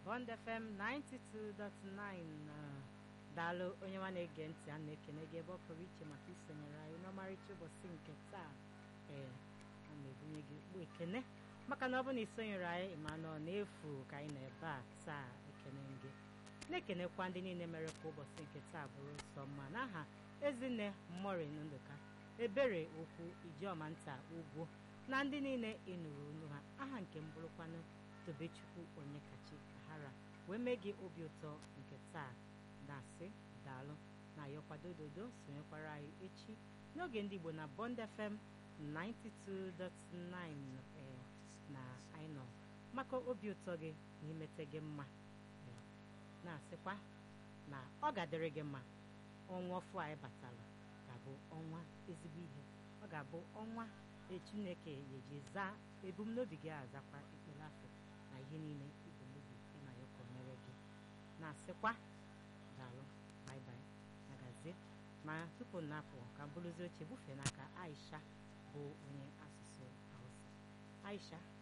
Bond FM 92.9 daalụ onye nwa na-ege ntị a na-ekene gị ebe ọ pụrụ iche maka isonyere anyị n'ọmarịcha ụbọchị nke taa ee a na-ebunye gị ukpu ekene maka na ọ bụ na isonyere anyị ma nọ n'efu ka anyị nọ ebe a taa ekene gị na-ekenekwa ndị niile mere ka ụbọchị nke taa bụrụ nsọ mma n'aha ezinne morin ndụka ebere okwu ijeọma nta ugwu na ndị niile ịnụrụ olu ha aha nke m bụrụkwanụ tobechukwu onye kachi hara wee mee gị obi ụtọ nke taa na-asị daalụ na ayọkwadododo sonyekwara anyị echi n'oge ndị igbo na bond fm 92.9 ee na anyị nọ maka obi ụtọ gị na imete gị mma ee, na-asịkwa na ọ ga-adịrị gị mma ọnwa ọfụ anyị batara ga-abụ ọnwa ezigbo ihe ọ ga-abụ ọnwa chineke ga-eji zaa ebumnobi gị azakwa ekpere afọ na ihe niile ebumnobi ị na ya ka o mere gị na-asịkwa daalụ baibai agazie ma tupu m na-apụ ka m bụrụzie oche bufee n'aka aisha bụ onye asụsụ hausa aisha